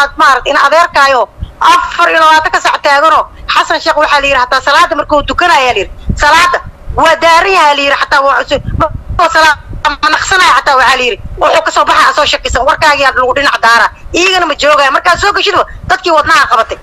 aad maarad in adeerkaayo afar iyo labaatan ka sac taagano xasan sheekh waxaa la yidhi hataa salaada markuu tukanaya la yidhi salaada waa daaran yaha la yidhi hataa waa cusub ma naqsanaya hataa waxaa la yidhi wuxuu kasoo baxaa soo shakisan warkaagiyaa lagu dhinac daara iyagana ma joogaya markaad soo geshidba dadkii wadnaha qabatay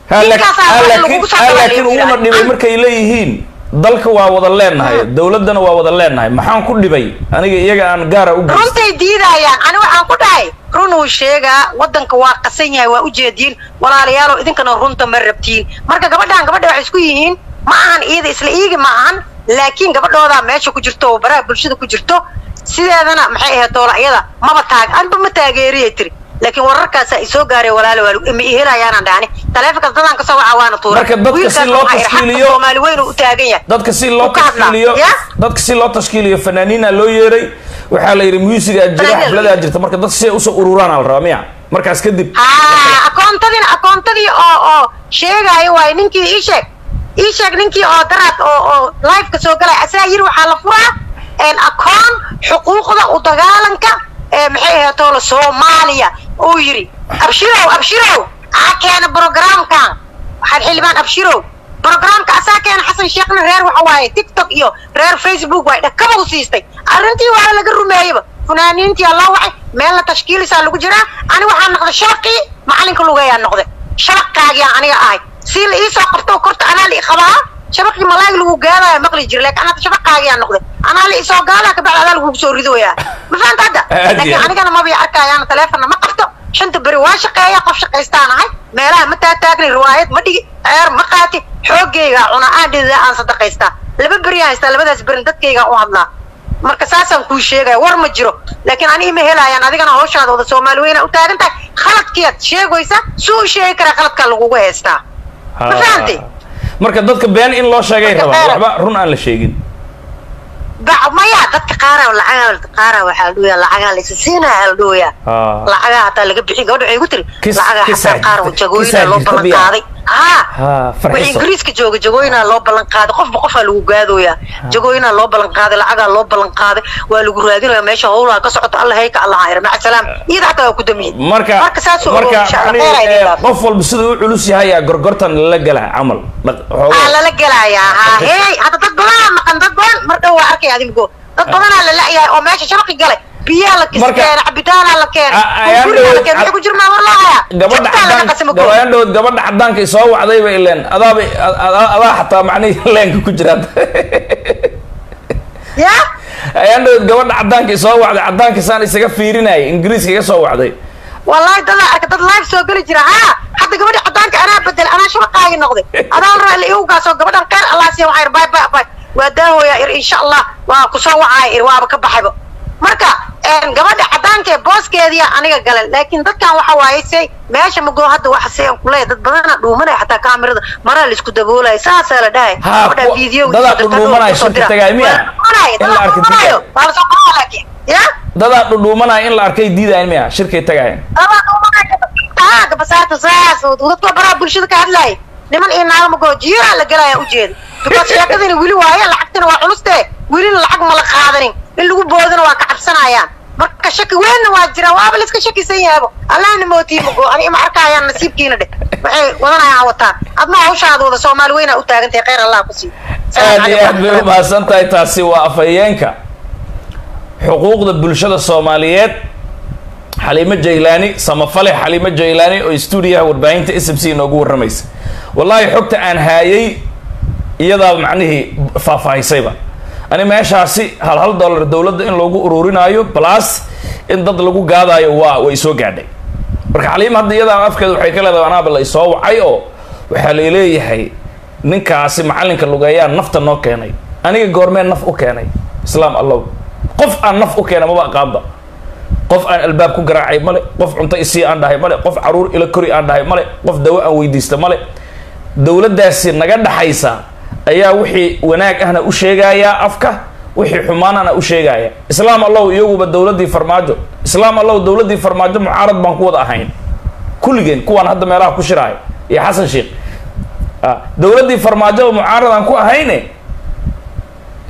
laakiin uuna dhibay markay leeyihiin dalka waa wada leenahay dawladdana waa wada leenahay maxaan ku dhibay aniga iyaga aan gaara u geyst runtay diidayaan ani waxaan ku dhahay run uu sheegaa waddanka waa qasan yahay waa ujeediin walaalayaalow idinkana runta ma rabtiin marka gabadhaan gabadha waxay isku yihiin ma ahan iyada isla iigi ma ahan laakiin gabadhoodaa meesha ku jirto oo baraha bulshada ku jirto sideedana maxay ahayd doola iyada maba taag anba ma taageeriyay tiri laakiin wararkaasa i soo gaaray walaalo waa ma ihelayaanaan dhahani taleefonka dadaan kasoo waca waana tuura marka dadka si loo tashkiiliyo soomaali weyn uu u taagan yahay dadka si loo Ku hadlaa, tashkiiliyo ya? dadka si loo tashkiiliyo fanaaniina loo yeeray waxaa la yidhi musigaa jira Fanaaniin. xafladaa jirta marka dadka si ay usoo ururaan la rabaa miya markaas kadib haa akoontadina akoontadii oo oo sheegaayo waaye ninkii ii sheeg ii sheeg ninkii oo daraad oo oo liveka soo galaya asaa yiri waxaa la furaa een akoon xuquuqda u dagaalanka ee maxay ahayd toola soomaaliya uu yiri abshirow abshirow aa keena programkan waxaad xildhibaan abshirow programka asaa keena xasan sheekhna reer waxa waaye tiktok iyo reer facebook waay dhakaba u siistay arrintii waa laga rumeeyeyba funaaniintii alla wacay meelna tashkiilisaa lagu jiraa ani waxaa noqday shabaqii macalinka lugeeyaa noqday shabaqaagiyaa aniga ahay si la iisoo qabto korta anaa la i qabaa shabaqii malaag lagu gaadaayo maqli jira laakiin anaa shabaqaagiyaa noqday anaa la isoo gaadaa kabacdi adaa lagugu soo ridoyaa ma fahanta hadda Aad iyo laakiin aad. anigana maba arkaayaana taleefonna ma qabto shanta beri waa shaqeeya qof shaqaystaan ahay meelaha ma taataagni riwaayad ma dhigi ceer ma qaati xoogaygaa cuna aan dhidida aan sadaqaystaa laba beri aan haystaa labadaas berin dadkaygaan u hadlaa marka saasaan kuu sheegaya war ma jiro laakiin ani ima helaayaan adigana hawshaada wada soomaali weyna u taagan tahay khaladkiyaad sheegaysa suu u sheegi karaa khaladkaa lagugu haystaa ma fahantay marka dadka been in loo sheegay Marka rabaa been- waxba run aan la sheegin ba maya dadka qaara lacagaa qaara waxaa la dhooyaa lacagaa la isa siinaya la dhooyaa Ah. lacagaa hataa laga bixin gabadha waxay ku tiri Kis- lacagaa kisaa hataa qaar jirta- jagooyina kisaa loo jirta ballan biyaa. qaaday haa Ha, farxiso. wixii ingiriiska jooga jagooyinaa loo ballan qaaday qofba qofaa lagu gaadooyaa jagooyinaa loo ballan qaaday lacagaa loo ballan qaaday waa lagu raadinaya meesha howlaha ka socoto alla hayka allah hayra maca salaam iyada hataa waa ku damiyey marka marka saasuu ogow marka insha allah yani, khayr ay eh, leedahay. qof walba siduu u culus yahay aa gorgortan lala gelaa camal Dhaq- aa xoogaa. lala gelayaa haa hey hadda dad badanaa maqan dad badan mar dhow waa arkay adimigo dad badanaa la la'yahay oo meesha shabaqi galay biyaa la Marka- kiskeena cabitaanaa la keena A- ayaan gurigaa la dhaweyd- keena waxay ku jirnaa war lahayaa gabadha jabtaa laga cadaan qasimo go gabadhan dhawood gabadha cadaanka i soo wacday ba ileen adaaba adaa adaa xataa macnihii leenka ku jiraad ya ayaan dhawood gabadha cadaanka i soo wacday cadaanka saan isaga fiirinayay ingiriiska iga soo wacday wallahi dadaa arka dad live soo geli jira haa hadda gabadha cadaanka anaa bedel anaa shabaqaagi noqday adaan raa la iugaasoo gabadhan khayr allah siiya waxaa ir bay bay bay waa daahooyaa ir insha allah waa kusoo wacaaya ir waaba ka baxayba marka een, gabadha cadaanka ee booskeediya aniga galan laakiin dadkan waxa waaye say meesha mago hadda waxa say aan kuleeyahay dad badana dhuumanaya xataa kaamirada maraa laisku daboolaya saasaa la dhahay Ha, gabadha kuwa- video dadaa dhudhuumanaya shirka tagay miya? In la arko dhuumanaayo waa lasoo qoraa laakiin ya dadaa dhudhuumanaya in la arkay diidayan miya shirkay tagayan gabasaarta saas dadka baraha bulshada ka hadlaaya niman iyo naago mago jiiraa la gelaya ujeeda because sheekadina weli waaye lacagtina waa culuste welina lacag ma la qaadanin in lagu boodana waa ka cabsanayaan marka shaki weynna waa jira waaba laiska shakisan yahaabo allahna mootii mago ani ima arkayaan nasiibkiina dheh waxay wadanayaan wataan adma hawshaada wada soomaali weynaa u taagantahay khayr allah ku siiyo aad iyo aad bay u mahadsan tahay taasi waa afhayeenka xuquuqda bulshada soomaaliyeed xaliimo jaylaani samafale xaliimo jaylaani oo stuudiyaha warbaahinta s m c inoogu warramaysa wallaahi xogta aan haayay iyadaa macnihii faahfaahisayba ani meeshaasi hal hal dollar dowladda in loogu ururinaayo plus in dad lagu gaadaayo waa way soo gaadhay marka xaliima hadda iyadaa afkeeda waxay ka leedahay anaaba la isoo wacay oo waxaa la leeyahay ninkaasi macallinka lugeeyaa nafta noo keenay aniga goormee naf u keenay islaam allow qof aan naf u keena maba aqaanba qof aan albaab ku garaacay male qof cunto isii aan dhahay male qof caruur ila kori aan dhahay male qof dawo aan weydiista male dowladdaasi naga dhaxaysa ayaa wixii wanaag ahna u sheegayaa afka wixii xumaanana u sheegaya islaam allow iyaguba dowladdii farmaajo islaam allow dowladdii farmaajo mucaarad baan ku wada ahayn kulligeen kuwaan hadda meelaha ku shiraaya iyo xasan sheekh ah, dowladdii farmaajoba mucaarad aan ku ahayne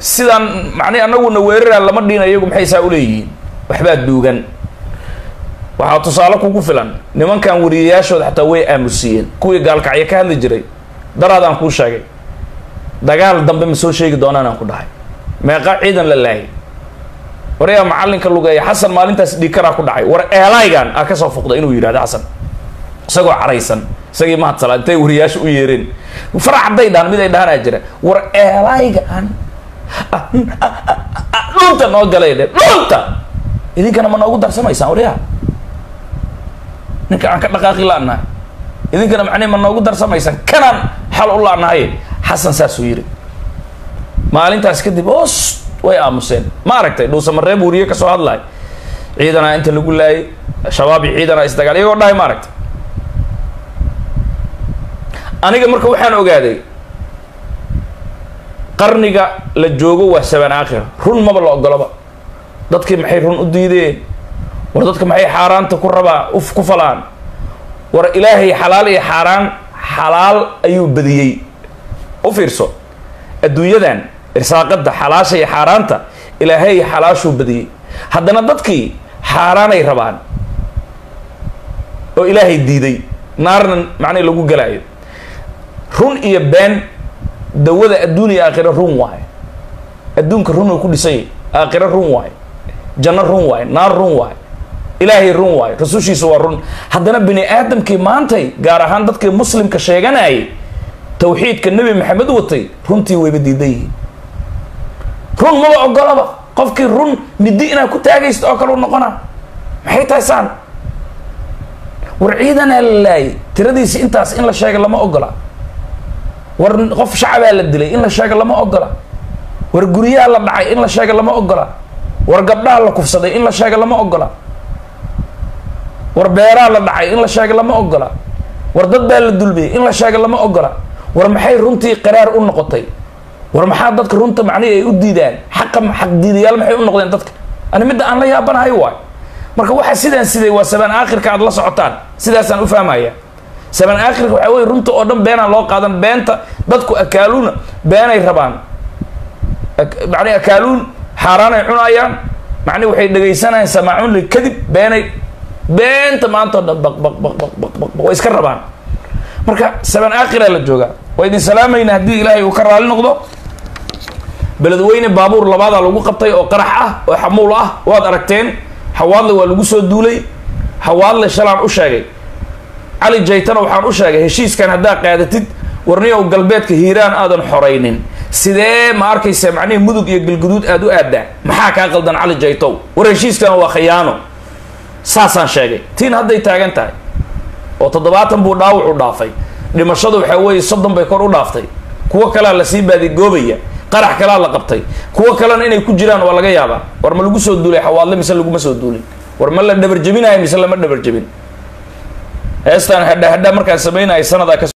sidaan macnihi anaguna weeraraan lama dhiina iyagu maxay saa uleeyihiin waxbaa duugan waxaa tusaale kugu filan nimankan wariyayaashooda xataa way aamusiyeen kuwii gaalkacyo ka hadli jiray daraadaan kuu sheegay dagaal dambe ma soo sheegi doonaan aan ku dhahay meeqa ciidan la laayay war yaa macallinka lugeeya xasan maalintaas dhiikaraa ku dhacay war eelaygan aa kasoo fuqda inuu yidhahdo xasan isagoo caraysan isagii mahadsala intay wariyaasha u yeereen farax hadday dhahan mid ay dhahanaa jira war eelaygan dhunta noo galay dhe dhunta idinkana ma noogu darsamaysaan waryaha ninka aan ka dhaqaaqi la-nahay idinkana macnii ma noogu darsamaysaan kanaan xal u la-nahay xasan saasuu yidhi maalintaas kadib os way aamuseen ma aragtay dhuusamareeb wariye kasoo hadlahay ciidanaa inta lagu laayay shabaab iyo ciidanaa isdagaal iyagoo dhahay ma aragtay aniga marka waxaan ogaaday qarniga la joogo waa saban aakhir run maba la ogolaba dadkii maxay run u diideen war dadka maxay xaaraanta ku rabaa uf ku falaan war ilaahay xalaal iyo xaaraan xalaal ayuu badiyey u fiirso adduunyadan irsaaqada xalaasha iyo xaaraanta ilaahay xalaashuu badiyey haddana dadkii xaaraanay rabaan oo ilaahay diiday naarna macnay lagu galaayo run iyo been dawada adduun iyo aakhiro run waaye adduunka run uu ku dhisanyay aakhiro run waaye janno run waaye naar run waaye ilaahay run waaye rasushiisa waa run haddana bini aadamkii maantay gaar ahaan dadkii muslimka sheeganayay tawxiidka nebi maxamed watay runtii wayba diidan yihiin run maba ogolaba qofkii run midi inaad ku taagaysto oo kale u noqona maxay tahay saan war ciidanaa la laayay tiradiisi intaas in la sheega lama ogola war qof shacabaa la dilay in la sheega lama ogola war guryaha la dhacay in la sheega lama ogola war gabdhaha la kufsaday in la sheega lama ogola war beeraha la dhacay in la sheega lama ogola war dad baa la dulmiyey in la sheega lama ogola war maxay runtii qaraar u noqotay war maxaa dadka runta macnihi ay u diidaan xaqa xaq diidayaal maxay u noqdeen dadka ani midda aan la yaabanahay waay marka waxaa sidaan siday waa sabaan aakhirka aad la socotaan sidaasaan u fahmaya sabaan aakhirka waxaa weye runta oo dhan beenaan loo qaadan beenta dadku akaaluuna beenay rabaan macni akaaluun xaaraanay cunayaan macni waxay dhegaysanayaan samaacuun li kadib beenay beenta maanta o dhan baq baq baq baq baq baq way iska rabaan marka sabaan aakhiraa la joogaa waa idin salaamayna haddii ilaahay uu ka raali noqdo beledweyne baabuur labaadaa lagu qabtay oo qarax ah oo xamuul ah waad aragteen xawaadle waa lagu soo duulay xawaadle shalaan u sheegay cali jaytana waxaan u sheegay heshiiskan haddaa qaadatid warniyow galbeedka hiiraan aadan xoraynin sidee ma arkaysa macnihii mudug iyo galguduud aada u aadaa maxaa kaa qaldan cali jaytow war heshiiskana waa khiyaano saasaan sheegay tiin hadday taagan tahay oo toddobaatan buu dhaawac u dhaafay dhimashadu waxaa weeye soddon bay kor u dhaaftay kuwo kalea lasii baadigoobaya qarax kalaa la qabtay kuwo kalena inay ku jiraan waa laga yaabaa war ma lagu soo duulay xawaadle mise laguma soo duulin war ma la dhabarjebinayo mise lama dhabarjebin heestaan hadha hadha markaan samaynayo sanadaa ka